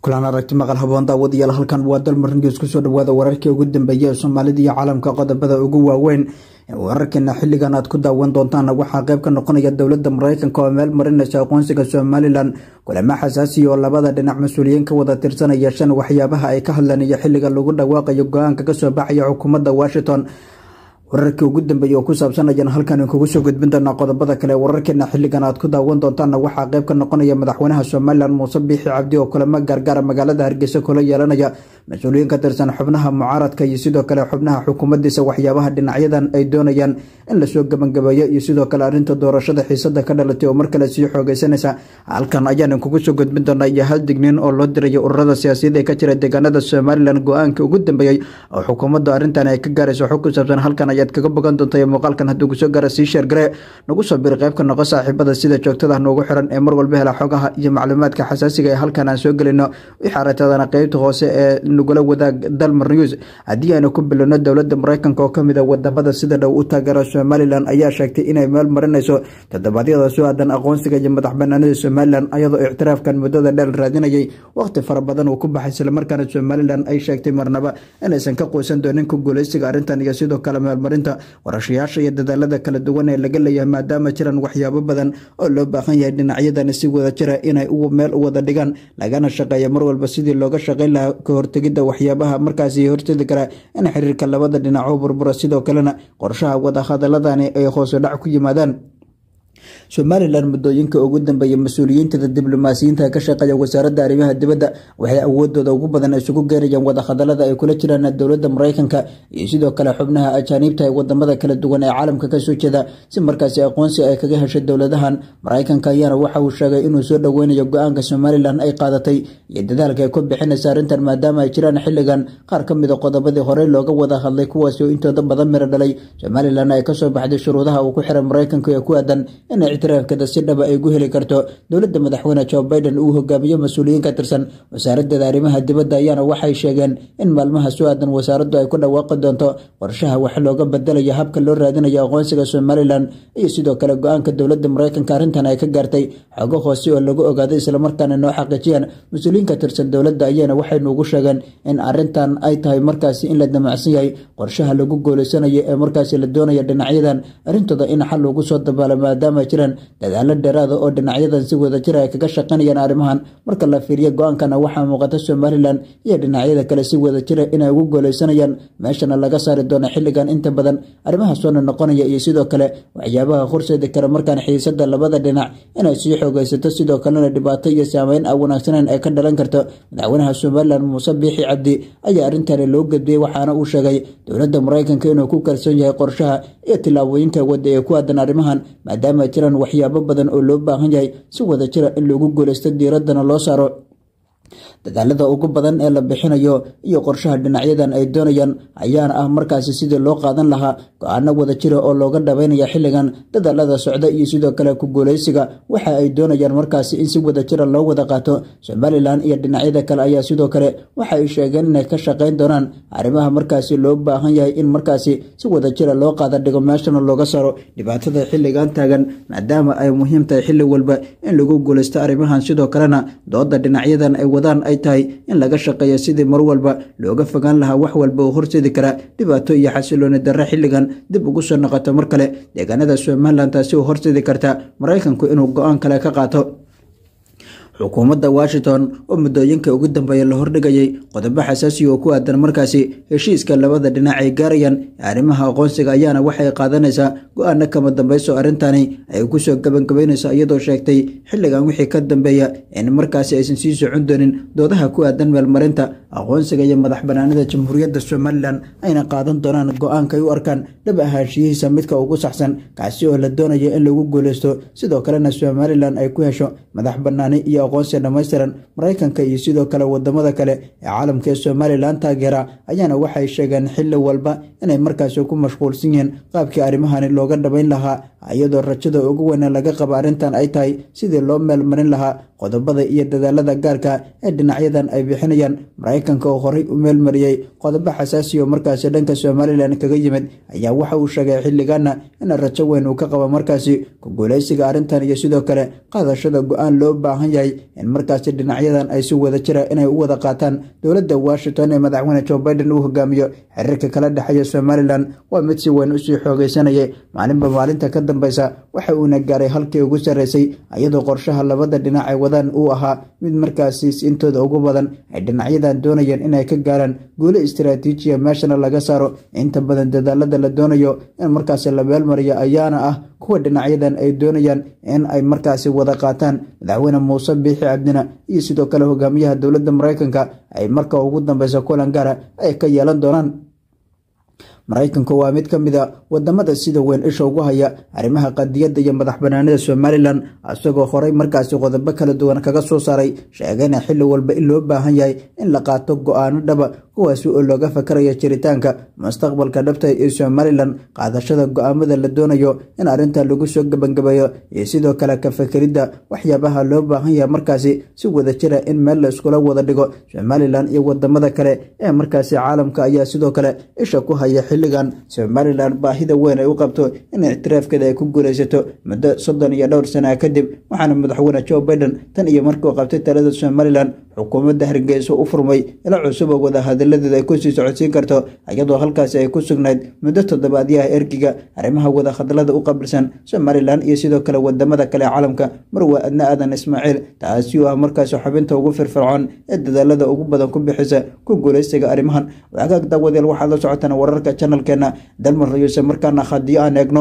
kulan aragti maqal haboon daawadayaal halkan waa dalmarnigees kusoo dhawaada wararkii ugu dambeeyay ee soomaalida iyo caalamka qodobada ugu waaweyn wararkeena xilligan aad ku daawan doontaan waxaa qayb ka noqonaya dowladda mareykanka oo meel marinaysa aqoonsiga somalilan kulamo xasaasiya oo labada dhinac mas-uuliyiin ka wada tirsanaya shan waxyaabaha ay ka hadleen iyo xilliga lagu dhawaaqayo go-aanka kasoo baxaya xukuumadda washington wararkii ugu dambeeyey oo ku saabsan ayaan halkan kugu soo gudbin doonaa qodobada kale wararkeena xilligan aad ku daawan doontaanna waxaa qayb ka noqonaya madaxweynaha somalilan muuse biixi cabdi oo kulamo gaargaara magaalada hargeysa kula yeelanaya mas-uuliyiin ka tirsan xubnaha mucaaradka iyo sidoo kale xubnaha xukuumaddiisa waxyaabaha dhinacyadan ay doonayaan in lasoo gebangabeeyo iyo sidoo kale arrinta doorashada xiisada ka dhalatay oo mar kale sii xoogeysanaysa halkan ayaan kugu soo gudbin doonaa iyo hal digniin oo loo dirayo ururada siyaasiyaed ee ka jira deegaanada somalilan go-aanka ugu dambeeyey oo xukuumaddu arrintan ay ka gaarayso xog ku saabsan halkan ayaad kaga bogan doonta muuqaalkan hadduu kusoo gaara sii sheergare nagu soo biri qayb ka noqo saaxiibada sida joogtada noogu xiran ee mar walba hela xogaha iyo macluumaadka xasaasiga ee halkan aan soo gelino wixii aragtadana qeybta hoose ee nagula wadaag dalmar news haddii aynu ku bilowno dowladda mareykanka oo kamid a wadamada sida dhow u taageera somalilan ayaa sheegtay inay meel marinayso toddobaadyada soo aadan aqoonsiga iyo madax banaanida somalilan ayadoo ictiraafkan muddada dheel raadinayay waqti fara badan uu ku baxay islamarkaana somalilan ay sheegtay marnaba inaysan ka qoysan doonin ku guuleysiga arrintan iyo sidoo kale meelmarinta warashayaasha iyo dadaalada kala duwan ee laga leeyahay maadaama jiraan waxyaabo badan oo loo baahan yahay dhinacyadani si wada jira inay meel u wada dhigaan lagana shaqeeya mar walba sidii looga shaqeyn lahaa ka hortegidda waxyaabaha markaasi hortedi karaa in xiriirka labada dhinac u burbura sidoo kalena qorshaha wadahadaladani ay hoosu dhac ku yimaadaan somalilan muddooyinka ugu dambeeya mas-uuliyiintada diblomaasiyiinta ka shaqeeya wasaaradda arrimaha dibadda waxay awoodooda ugu badan isugu geerayaan wadahadalada ay kula jiraan dowladda mareykanka iyo sidoo kale xubnaha ajaaniibta ee wadamada kala duwan ee caalamka kasoo jeeda si markaasi aqoonsi ay kaga heshay dowladahan mareykanka ayaana waxa uu sheegay inuu soo dhoweynayo go-aanka somalilan ay qaadatay iyo dadaalka ay ku bixinaysa arrintan maadaama ay jiraan xilligan qaar ka mida qodobadii horey looga wada hadlay kuwaasi oo intooda badan miro dhalay somalilan ay kasoo baxday shuruudaha uu ku xiray mareykanka ee ku aadan inay ictiraafkeeda si dhaba ay gu heli karto dowladda madaxweyne joe biden uu hogaamiyo mas-uuliyiin ka tirsan wasaaradeeda arrimaha dibadda ayaana waxay sheegeen in maalmaha soo aadan wasaaraddu ay ku dhawaaqi doonto qorshaha wax looga bedelayo habka loo raadinayo aqoonsiga somalilan iyo sidoo kale go-aanka dowladda mareykanka arrintan ay ka gaartay xogo hoose oo lagu ogaaday islamarkaana noo xaqiijiyeen mas-uuliyiin ka tirsan dowladda ayaana waxay nuugu sheegeen in arrintan ay tahay markaasi in la damacsan yahay qorshaha lagu gooleysanayo ee markaasi la doonaya dhinacyadan arrintooda in xal lagu soo dabaalo maadaama jiraan dadaalo dheeraada oo dhinacyadan si wada jira ay kaga shaqaynayaan arrimahan marka la fiiriyo go-aankana waxaa muuqata somalilan iyo dhinacyada kale si wada jira inay ugu gooleysanayaan meeshana laga saari doono xilligan inta badan arrimaha soona noqonaya iyo sidoo kale waxyaabaha horseedi kara markaan xiisada labada dhinac inay sii xoogeysato sidoo kalena dhibaato iyo saameyn aan wanaagsaneyn ay ka dhalan karto madaxweynaha somalilan muuse biixi cabdi ayaa arrintani loo gudbiyey waxaana uu sheegay dowladda mareykanka inuu ku kalsoon yahay qorshaha iyo tillaabooyinka wadda ee ku aadan arrimahan maadaama jiraan waxyaabo badan oo loo baahan yahay si wada jira in lagu guuleysto diiraddana loo saaro dadaalada ugu badan ee la bixinayo iyo qorshaha dhinacyadan ay doonayaan ayaana ah markaasi sidii loo qaadan lahaa go-aano wada jira oo looga dhabeynaya xilligan dadaalada socda iyo sidoo kale ku guuleysiga waxa ay doonayaan markaasi in si wada jira loo wada qaato somalilan iyo dhinacyada kale ayaa sidoo kale waxa ay sheegeen inay ka shaqeyn doonaan arrimaha markaasi loo baahan yahay in markaasi si wada jira loo qaada dhigo meeshana looga saaro dhibaatada xilligan taagan maadaama ay muhiim tahay xilli walba in lagu guuleysto arrimahan sidoo kalena dooda dhinacyadan ay wadaan ay tahay in laga shaqeeyo sidii mar walba looga fogaan lahaa wax walba oo horseedi kara dhibaato iyo xasilooni darre xilligan dib ugu soo noqoto mar kale deegaanada somalilan taasi oo horseedi karta mareykanku inuu go-aan kale ka qaato xukuumadda washington oo muddooyinka ugu dambeeya la hordhigayay qodobo xasaasiya oo ku aadan markaasi heshiiska labada dhinac ay gaarayaan arrimaha aqoonsiga ayaana waxay qaadanaysaa go-aano kama dambeyso arrintani ay kusoo gebangabeynayso iyadoo sheegtay xilligan wixii ka dambeeya in markaasi aysan sii socon doonin doodaha ku aadan meelmarinta aqoonsiga iyo madax banaanida jamhuuriyadda somalilan ayna qaadan doonaan go-aankay u arkaan dhab ahaanshiyihiisa midka ugu saxsan kaasi oo la doonayo in lagu guuleysto sidoo kalena somalilan ay ku hesho madax banaani iyo aqoonsi dhammaystiran mareykanka iyo sidoo kale wadamada kale ee caalamka ee somalilan taageera ayaana waxay sheegeen xilli walba inay markaasi ku mashquulsan yihiin qaabkii arrimahani looga dhabayn lahaa iyadoo rajada ugu weyna laga qabo arrintan ay tahay sidii loo meelmarin lahaa qodobada iyo dadaalada gaarka ee dhinacyadan ay bixinayaan mareykanka oo horey u meelmariyey qodobo xasaasiya oo markaasi dhanka somalilan kaga yimid ayaa waxa uu sheegay xilligaana in rajo weyn uu ka qabo markaasi ku guuleysiga arrintan iyo sidoo kale qaadashada go-aan loo baahan yahay in markaasi dhinacyadan ay si wada jira inay u wada qaataan dowladda washington ee madaxweyne joe biden uu hogaamiyo xiriirka kala dhexeeya somalilan waa mid si weyn usii xoogeysanayay maalinba maalinta ka dambeysa waxa uuna gaaray halkii ugu sarreysay iyadoo qorshaha labada dhinac ay wadaan uu ahaa mid markaasi intooda ugu badan ay dhinacyadan doonayeen inay ka gaaraan guulo istaraatiijiya meeshana laga saaro inta badan dadaalada la doonayo in markaasi la meelmariyo ayaana ah kuwa dhinacyadan ay doonayaan in ay markaasi wada qaataan madaxweyne muuse biixi cabdina iyo sidoo kale hogaamiyaha dowladda mareykanka ay marka ugu dambeysa kulan gaara ay ka yeelan doonaan maraykanku waa mid ka mid a wadamada sida weyn isha ugu haya arrimaha qadiyadda iyo madax banaanida somalilan isagoo horey markaasi qodobo kala duwan kaga soo saaray sheegayna xilli walba in loo baahan yahay in la qaato go-aano dhaba kuwaasi oo looga fakaraya jiritaanka mustaqbalka dhabta ee somalilan qaadashada go-aamada la doonayo in arrinta lagu soo gebangabeeyo iyo sidoo kale ka fakeridda waxyaabaha loo baahan yahay markaasi si wada jira in meel la iskula wada dhigo somalilan iyo wadamada kale ee markaasi caalamka ayaa sidoo kale isha ku haya xilligan somalilan baahida weyn ay u qabto in ictiraafkeeda ay ku guuleysato muddo soddon iyo dhowr sana kadib waxaana madaxweyne joe biden tan iyo markuu qabtay talada somalilan xukuumadda hargeysa u furmay ila cusub oo wadahadaladeeda ay kusii socodsiin karto iyadoo halkaasi ay ku sugnayd muddo toddobaadyaha ergiga arrimaha wadahadalada u qabilsan somalilan iyo sidoo kale wadamada kale caalamka marwa adna aadan ismaaciil taasi oo ah markaasi xubinta ugu firfircoon ee dadaalada ugu badan ku bixisa ku guuleysiga arrimahan wagaag daawadeel waxaad la socotaan wararka janalkeena dalmar rayuuse markaana haddii aan eegno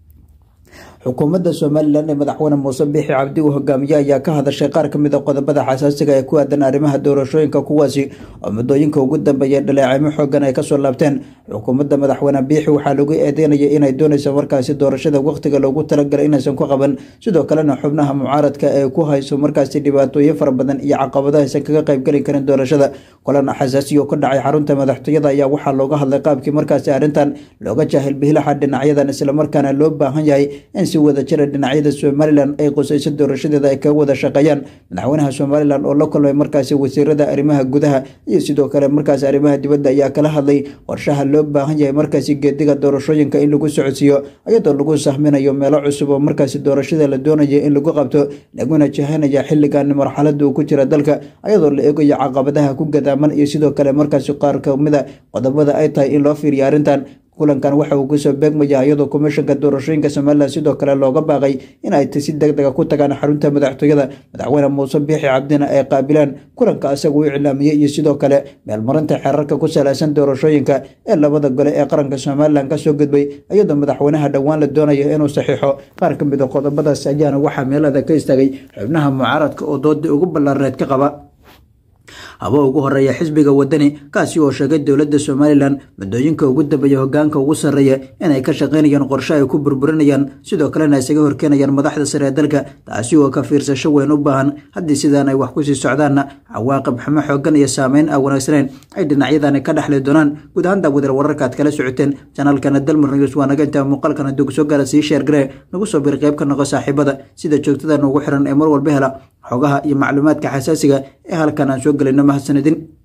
xukuumadda somalilan ee madaxweyne muuse biixi cabdi uu hogaamiye ayaa ka hadashay qaar ka mid a qodobada xasaasiga ee ku aadan arrimaha doorashooyinka kuwaasi oo muddooyinka ugu dambeeya dhaleecimo xoogan ay kasoo laabteen xukuumadda madaxweyne biixi waxaa lagu eedeynaya inay doonayso markaasi doorashada wakhtiga loogu talagalay inaysan ku qaban sidoo kalena xubnaha mucaaradka ee ku hayso markaasi dhibaatooyin fara badan iyo caqabado aysan kaga qaybgeli karin doorashada kulan xasaasiya oo ka dhacay xarunta madaxtooyada ayaa waxaa looga hadlay qaabkii markaasi arrintan looga jaahil bihilaxa dhinacyadan islamarkaana loo baahan yahay in si wada jira dhinacyada somalilan ay qusayso doorashadeeda ay kaga wada shaqeeyaan madaxweynaha somalilan oo la kulmay markaasi wasiirada arrimaha gudaha iyo sidoo kale markaasi arrimaha dibadda ayaa kala hadlay qorshaha loo baahan yahay markaasi geediga doorashooyinka in lagu socodsiiyo iyadoo lagu sahminayo meelo cusub oo markaasi doorashada la doonayo in lagu qabto laguna jahanaya xilligan marxalada uu ku jira dalka iyadoo la eegayo caqabadaha ku gadaaman iyo sidoo kale markaasi qaar kamida qodobada ay tahay in loo fiiriyo arrintan kulankan waxa uu kusoo beegmaya iyadoo komishanka doorashooyinka somalilan sidoo kale looga baaqay in ay si deg dega ku tagaan xarunta madaxtooyada madaxweyne muuse biixi cabdina ay qaabilaan kulanka isaga u iclaamiyey iyo sidoo kale meelmarinta xeerarka ku saleysan doorashooyinka ee labada gole ee qaranka somalilan kasoo gudbay iyadoo madaxweynaha dhowaan la doonayo inuu saxiixo qaar ka mid a qodobadaas ayaana waxaa meelada ka istaagay xubnaha mucaaradka oo doodii ugu ballaareed ka qaba haba ugu horeeya xisbiga wadani kaasi oo sheegay dowladda somalilan muddooyinka ugu dambeeya hogaanka ugu sarreeya inay ka shaqaynayaan qorshe ay ku burburinayaan sidoo kalena isaga horkeenayaan madaxda sare ee dalka taasi oo ka fiirsasho weyn u baahan haddii sidaan ay wax kusii socdaanna cawaaqib xumo xoogan iyo saameyn aan wanaagsanayn ay dhinacyadani ka dhexli doonaan guud ahaan daawadar wararka aad kala socoteen janaalkana dalmar news waa naga intaa muuqaalkan hadduu kusoo gaara sii sheergaree nagu soo bir qayb ka noqo saaxiibada sida joogtada noogu xiran ee mar walba hela xogaha iyo macluumaadka xasaasiga ee halkan aan soo gelayno mahadsanidin